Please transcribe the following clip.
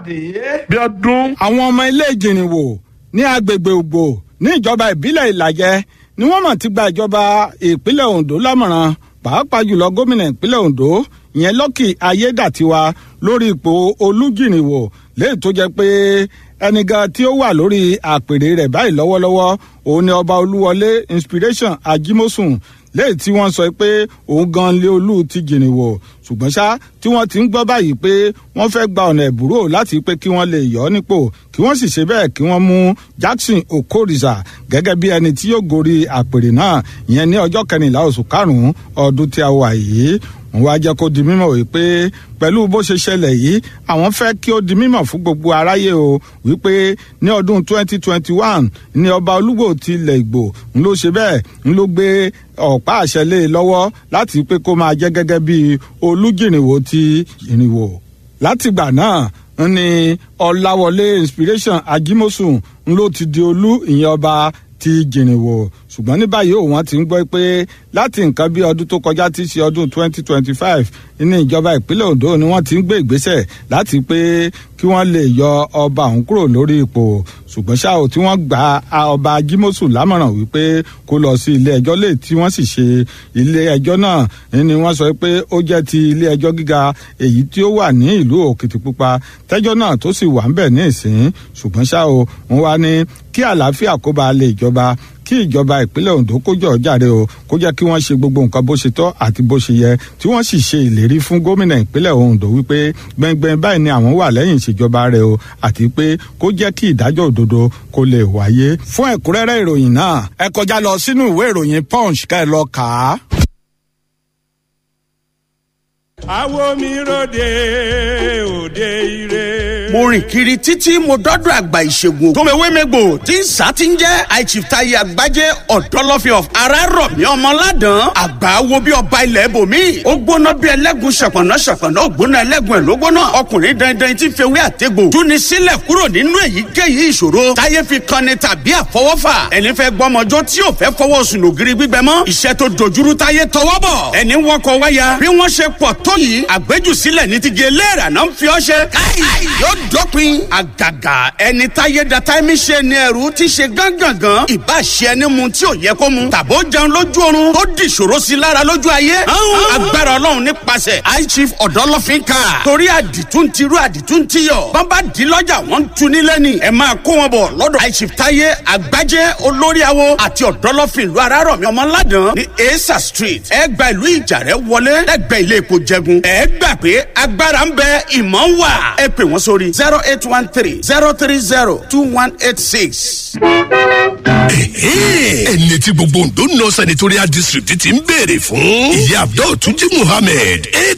Adé. bí ọdún. àwọn ọmọ ilé ìjìnrìnwò ní agbègbè ògbò ní ìjọba ìbílẹ̀ ìlàjẹ ni wọ́n mọ̀ ti gba ìjọba ìpínlẹ̀ ondo lámọ̀ràn pàápàá jùlọ gómìnà ìpínlẹ̀ ondo ìyẹn lọ́kì ayédàtiwa lórí ipò olújìnrìnwò léyìí tó jẹ́ pé ẹni gan tí ó wà lórí àpèrè rẹ̀ báyìí lọ́wọ́lọ́wọ́ òun ni ọba olúwọlé inspiration ajimosun lẹ́yìn tí wọ́n sọ pé òun gan lé olú ti jìnnìwò ṣùgbọ́n ṣá tí wọ́n ti ń gbọ́ báyìí pé wọ́n fẹ́ gba ọ̀nà ẹ̀bùrò láti pé kí wọ́n lè yọ ọ́ nípò kí wọ́n sì ṣe bẹ́ẹ̀ kí wọ́n mú jackson okorisa gẹ́gẹ́ bí ẹni tí yóò gorí àpèrè náà ìyẹn ní ọjọ́ kẹrìnlá oṣù karùn-ún ọdún tí a wà yìí wọ́n wá jẹ́ kó di mímọ̀ wípé pẹ̀lú bó ṣe ṣẹlẹ̀ yìí àwọn fẹ́ kí ó di mímọ̀ fún gbogbo aráyé o wípé ní ọdún 2021 ní ọba olúgbò ti ilẹ̀ ìgbò ń ló ṣe bẹ́ẹ̀ ń ló gbé ọ̀pá àṣẹ lé e lọ́wọ́ láti pé kó máa jẹ́ gẹ́gẹ́ bí olújìnìwò ti jìnìwò látìgbà náà ní ọ̀làwọlé inspiration ajimosun ń ló ti di olú ìyẹn ọba ti jìnìwò ṣùgbọ́n ní báyìí òun ti ń gbọ́ pé láti nǹkan bí ọdún tó kọjá tí í ṣe ọdún 2025 ní ìjọba ìpínlẹ̀ ondo ni wọ́n ti ń gbé ìgbésẹ̀ láti pé kí wọ́n lè yọ ọba òun kúrò lórí ipò ṣùgbọ́n ṣá ò tí wọ́n gba ọba jimosu lámọ̀ràn wípé kó lọ sí ilé ẹjọ́ lè tí wọ́n sì ṣe ilé ẹjọ́ náà ni wọ́n sọ pé ó jẹ́ ti ilé ẹjọ́ gíga èyí tí ó wà ní ìlú òkìtìpupa tẹ́jọ́ náà tó sì wà ń bẹ̀ ní ìsín ṣùgbọ́n ṣá o wọ́n wá ní kí àlàáfíà kó ba lè jọba kí ìjọba ìpínlẹ̀ ondo kó jọ jáde o kó jẹ́ kí wọ́n ṣe gbogbo nǹkan bó ṣe tọ́ àti bó ṣe yẹ tí wọ́n sì ṣe ìlérí fún gómìnà ìpínlẹ̀ ondo wípé gbẹngbẹng báyìí ni àwọn wà lẹ́yìn ìṣèjọba rẹ̀ o àti pé kó jẹ́ kí ìdájọ́ òdodo kó lè wáyé. fún ẹ̀kúnrẹ́rẹ́ ìròyìn náà ẹ kọjá lọ sínú ìwé ìròyìn punch ká ẹ lọ kà á. àwo mi ròde òde ire. mo rìn kiri títí mo dọ́dọ̀ àgbà ìṣègùn tòmẹ̀wémẹ́gbò tí ń sá ti ń jẹ́ àìchìftayi àgbájé ọ̀dọ́lọ́fẹ́ of arárọ̀mí ọmọládàn àgbà wo bí ọba ilẹ̀ bòmí. ó gbóná bí ẹlẹ́gùn ṣàpọ̀nà ṣàpọ̀nà ó gbóná ẹlẹ́gùn ẹ̀ ló gbóná. ọkùnrin dandan tí ń fewé àtẹ́gbò túni sílẹ̀ kúrò nínú èyíkéyìí ìṣòro táyé fi kan ni tàbí àfọwọ́fà. ẹni fẹ́ gbọ́mọjọ́ tí ò fẹ́ fọwọ́ sùn lògiri gbígbẹ mọ́. iṣẹ́ tó dojúrú táyé tọwọ́ bọ̀. ẹni wọkọ̀ wáyà bí wọ́n ṣe pọ̀ tó yìí àgbéjùsílẹ̀ ní ti gé léèrà náà ń fi ọ́ ṣe. káì yóò dópin àgàgà ẹni táyé data mi ṣe ni ẹrú ti ṣe gángangan ìbá ṣe ẹni mu tí ò yẹ kó mu tàbó jẹun lójú oorun tó di ìṣòro sí lára lójú ayé. agbára ọlọ́run nípasẹ̀ high chief ọ̀dọ́lọ́fín ká torí àdìtú ń tirú àdìtú ń tiyọ̀ bàbá di lọ́jà wọ́n ń tu nílẹ̀ ni ẹ máa kó wọn bọ̀ lọ́dọ̀ high chief táyé àgbájé olórí awo àti ọ̀dọ́lọ́fín ìlú arárọ̀mí ọmọládàn ní esa street ẹ gba ìlú ìjàrẹ́ wọlé lẹ́gbẹ̀ẹ́ ilé epo jẹgun ẹ gbà pé agbára ń bẹ ìmọ̀ ń wà ẹ pè wọ́n sórí zero eight one three zero three zero two one eight six. ẹni tí gbogbo ondo north senatorial district ti ń béèrè fún ìyá abdul tuji muhammed